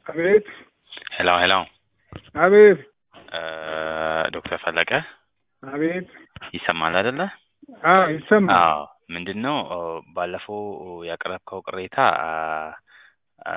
አቤት ሄሎ ሄሎ አቤት ዶክተር ፈለቀ አቤት ይሰማል አይደለ? አዎ ይሰማል። አዎ ምንድን ነው ባለፈው ያቀረብከው ቅሬታ አ፣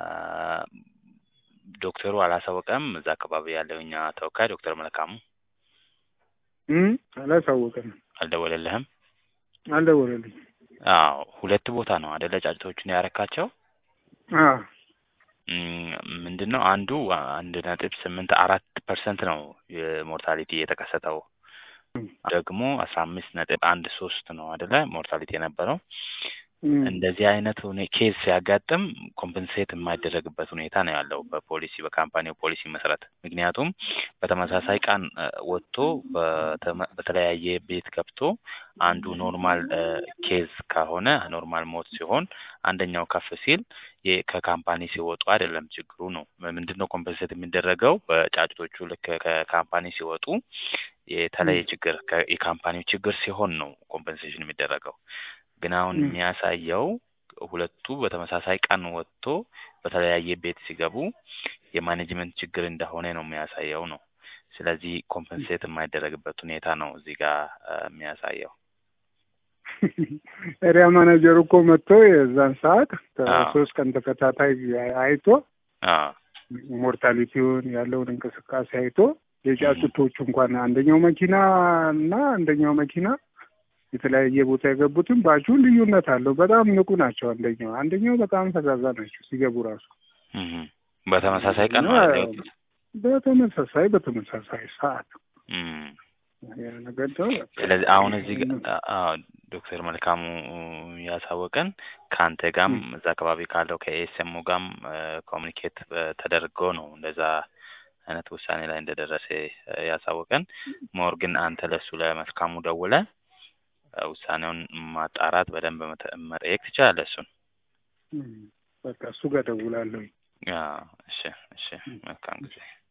ዶክተሩ አላሳወቀም። እዛ አካባቢ ያለው እኛ ተወካይ ዶክተር መልካሙ እም አላሳወቀም፣ አልደወለልህም? አልደወለልኝ። አዎ ሁለት ቦታ ነው አደለ ጫጭቶቹን ያረካቸው። አዎ ምንድን ነው አንዱ አንድ ነጥብ ስምንት አራት ፐርሰንት ነው የሞርታሊቲ የተከሰተው ደግሞ አስራ አምስት ነጥብ አንድ ሶስት ነው አደለ ሞርታሊቲ የነበረው። እም፣ እንደዚህ አይነት ሁኔ- ኬዝ ሲያጋጥም ኮምፐንሴት የማይደረግበት ሁኔታ ነው ያለው በፖሊሲ በካምፓኒው ፖሊሲ መሰረት። ምክንያቱም በተመሳሳይ ቀን እ፣ ወጥቶ በተመ- በተለያየ ቤት ገብቶ አንዱ ኖርማል እ፣ ኬዝ ከሆነ ኖርማል ሞት ሲሆን አንደኛው ከፍ ሲል የ- ከካምፓኒ ሲወጡ አይደለም ችግሩ ነው። ምንድን ነው ኮምፐንሴት የሚደረገው በጫጭቶቹ ልክ ከካምፓኒ ሲወጡ የተለየ ችግር ከ- የካምፓኒው ችግር ሲሆን ነው ኮምፐንሴሽን የሚደረገው። ግን አሁን ም። የሚያሳየው ሁለቱ በተመሳሳይ ቀን ወጥቶ በተለያየ ቤት ሲገቡ የማኔጅመንት ችግር እንደሆነ ነው የሚያሳየው ነው። ስለዚህ ኮምፐንሴት የማይደረግበት ሁኔታ ነው እዚህ ጋር እ፣ የሚያሳየው። ኤሪያ ማናጀሩ እኮ መጥቶ የዛን ሰዓት አዎ። ከሶስት ቀን ተከታታይ አይቶ አዎ ሞርታሊቲውን ያለውን እንቅስቃሴ አይቶ የጫጩቶቹ እንኳን አንደኛው መኪና እና አንደኛው መኪና የተለያየ ቦታ የገቡትን ባቹ ልዩነት አለው። በጣም ንቁ ናቸው። አንደኛው አንደኛው በጣም ፈዛዛ ናቸው ሲገቡ ራሱ እህ፣ በተመሳሳይ ቀን ነው እና አይደል የወጡት? በተመሳሳይ በተመሳሳይ ሰዓት እም። ያ ነገር ነው። ስለዚህ አሁን እዚህ ጋ- አዎ ዶክተር መልካሙ ያሳወቀን ከአንተ ጋም እዛ አካባቢ ካለው ከኤስኤሙ ጋም ኮሚኒኬት ተደርጎ ነው እንደዛ አይነት ውሳኔ ላይ እንደደረሰ እ፣ ያሳወቀን። ሞር ግን አንተ ለሱ ለመልካሙ ደውለ እ፣ ውሳኔውን ማጣራት በደንብ መተ- መጠየቅ ትችላለህ እሱን። እም፣ በቃ እሱ ጋር ደውላለሁ። አዎ፣ እሺ እሺ፣ መልካም ጊዜ